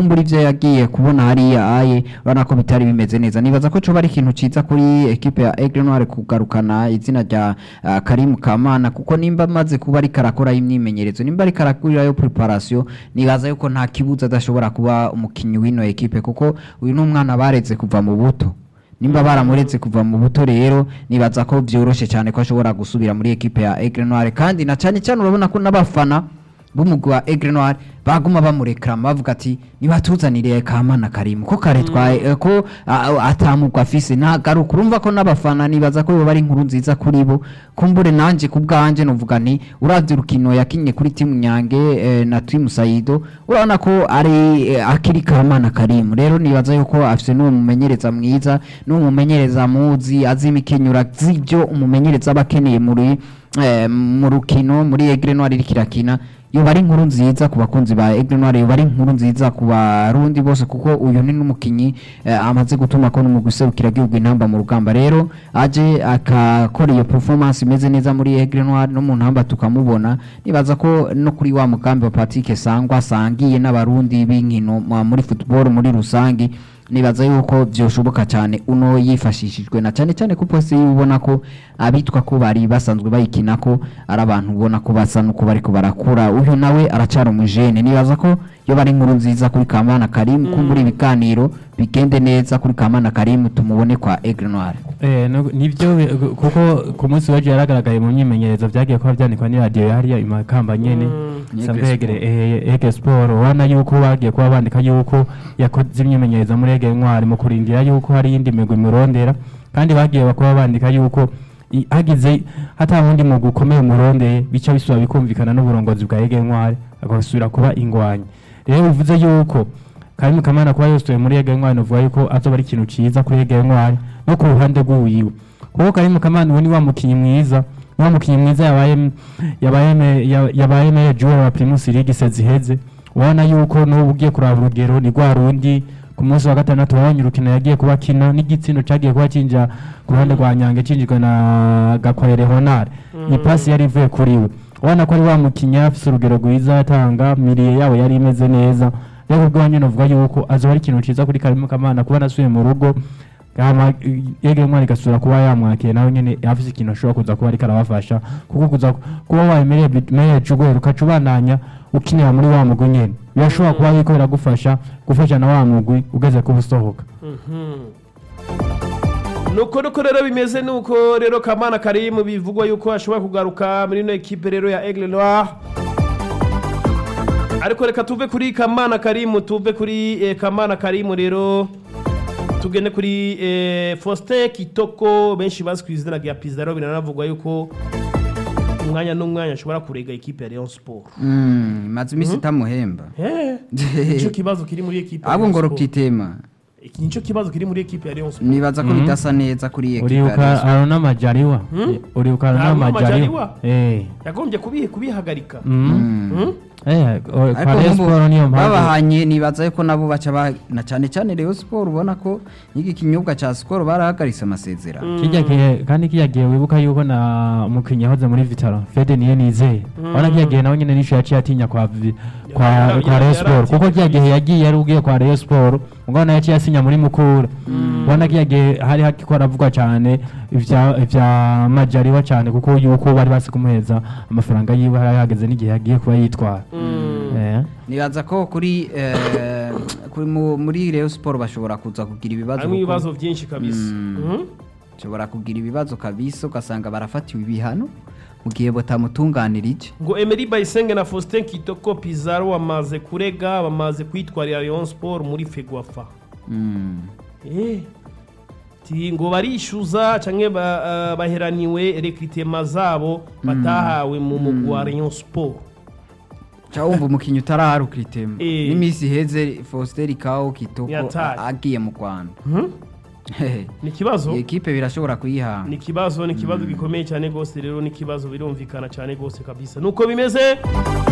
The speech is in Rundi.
kumbura ivyo yagiye kubona hariya aye urabona ko bitari bimeze neza nibaza ko coba ari ikintu ciza kuri ekipe ya Aigle Noir kugarukana izina rya uh, Karim Kamana kuko nimba amaze kuba ariko arakora imyimenyerezo nimba ariko arakurirayo preparation nibaza yuko nta kibuza adashobora kuba umukinyi w'ino ekipe kuko uyu ni umwana bareze kuva mu buto nimba baramuretse kuva mu buto rero nibaza ko vyoroshe cyane ko ashobora gusubira muri ekipe ya Aigle Noir kandi na cyane cyane urabona ko n'abafana b'umugwi wa Aigle Noir baguma bamurekrama bavuga ati nibatuzanire Kamana Karimu ko kare twaye eh, ko ah, atamugwa afise ntagaruka urumva ko n'abafana nibaza ko yoba ari inkuru nziza kuri bo kumbure nanje ku bwanje novuga nti uravye urukino yakinye kuri timu Nyange eh, na timu Saido urabona ko ari eh, akiri Kamana Karimu rero nibaza yuko afise n'uwo mumenyereza mwiza n'uwo mumenyereza muzi azi imikenyura z'ivyo umumenyereza aba akeneye muri eh, mu rukino muri Aigle Noir iriko irakina yoba ari inkuru nziza ku bakunzi ba Aigle Noir yoba ari inkuru nziza ku barundi bose kuko uyu ni n'umukinyi eh, amaze gutuma ko n'umugwi userukira igihugu intamba mu rugamba rero aje akakora iyo performance imeze neza muri Aigle Noir no mu ntamba tukamubona nibaza ko no kuri wa mugambi wa Patrick Sangwa asangiye n'abarundi b'inkino ma- muri football muri rusangi nibaza yuko byoshoboka cyane uno yifashishijwe na cyane cyane kuko se ubona ko abitwa ko bari basanzwe bayikina ko ari abantu ubona ko basa nuko bariko barakura uyu nawe aracara umujene nibaza ko yo bari inkuru nziza kuri Kamana Karim kumbura ibiganiro bigende neza kuri Kamana Karim tumubone kwa Aigle Noir Eh, no- nivyo bi- gu- kuko ku munsi w'ejo yaragaragaye mu myimenyerezo vyagiye kuba vyandikwa ni radiyo hariya imakamba nyene isanzwe Ege yegere eh, ege sport ubona yuko bagiye kuba bandika yuko yakoze imyimenyerezo muri ege ntwari mu kurindira yuko hari iyindi migwi imurondera kandi bagiye kuba bandika yuko i- hagize hata wundi mugwi ukomeye umurondeye bica bisubira bikumvikana n'uburongozi bwa ege ntwari agasubira kuba ingwanyi rero bivuze yuko Karimu Kamana kuba yostoye muri Ege Ntwari novuga yuko azoba ari ikintu ciza kuri Ege Ntwari no ku ruhande rw'uwiwe kuko Karimu Kamana uwo ni wa mukinyi mwiza ni wa mukinyi mwiza yabaye yabaye me- ya- yabaye meya joueur wa Primus League seziheze ubona yuko n'ubu ugiye kuraba urugero ni rwa rundi ku munsi wa gatandatu wabonye urukino yagiye kuba kina n'igitsindo cagiye kuba cinja ku ruhande rwa Nyange cinjijwe na Gakwere Honore ni pasi yari ivuye kuri we ubona ko ari wa mukinyi afise urugero rwiza yatanga miriye yabo yari imeze neza rero ubwo nyine uvuga yuko azoba ari ikintu ciza kuri Karimu Kamana kuba nasubiye mu rugo hama yege mwana igasubira kuba yamwakiye nawe nyene afise ikintu ashobora kuza kuba ariko arabafasha kuko kuza kuba wayemereye meya jugwe ukaca ubandanya ukinira muri wa mugwi nyene birashobora kuba biriko biragufasha gufasha na wa mugwi ugeze kuba usohoka nuko nuko rero bimeze nuko rero kamana karimu bivugwa yuko ashobora kugaruka muri ino ekipe rero ya Aigle Noir ariko reka tuve kuri kamana karimu tuve kuri eh, kamana karimu rero tugende kuri eh, Faustin Kitoko benshi bazi ku izina rya Pizarro biranavugwa yuko umwanya n'umwanya ashobora kurega ekipe ya Rayon Sport mm maze imisi tamuhemba eh nico kibazo kiri muri ekipe ya abo Rayon ngo Sport. rukitema iki nico kibazo kiri muri ekipe ya Rayon Sport nibaza ko bidasa neza kuri ekipa ya uribuka Rayon arona majaliwa uribuka arona Aruna Majaliwa? majaliwa eh yagombye kubihe kubihagarika mm. Hmm? eh o- ariko kwa Rayon nk'ubu Sport niyo mpamvu babahanye nibaza yuko nabo baca ba- na cyane cyane Rayon Sport ubona ko n'iki kinyobwa ca Skol barahagaritse amasezerano kijya gihe kandi kijya gihe wibuka yuko na umukinnyi yahoze muri vitaro fede niyo nizeye urabona kijya gihe nawe nyine nisho yaciye atinya kwa Vi- kwa Yara- kwa yara- Rayon Sport yaratinya kuko kijya gihe yagiye yari ugiye kwa Rayon Sport ubwo nawe yaciye asinya muri mukura ubona kijya gihe hari hakiko haravugwa cyane ivya ivya majariwa cyane kuko yuko bari basi kumuheza amafaranga yiwe hari hageze n'igihe yagiye kuba yitwara Eh. nibaza ko kuri eh, kuri mu- muri Rayon Sport bashobora kuza kugira ibibazo harimo kuko- ibibazo byinshi kabisa Mhm. bashobora kugira ibibazo kabisa ugasanga barafatiwe ibihano mu gihe batamutunganira iki ngo Emery Bayisenge na Faustin Kitoko Pizarro bamaze kurega bamaze kwitwarira Rayon Sport muri Fegwafa Mm. eh ti ngo barishyuza canke ba, uh, baheraniwe recrutement zabo batahawe mu mugwi wa Rayon Sport ca wumva umukinnyi utaraharuka itema Eh. n'iminsi iheze Faustin Kao Kitoko Yataye. a- agiye mu Rwanda Mhm. ni ikibazo iyi ekipe birashobora kuyihanga ni ikibazo ni ikibazo gikomeye cyane rwose rero ni ikibazo birumvikana cyane rwose kabisa nuko bimeze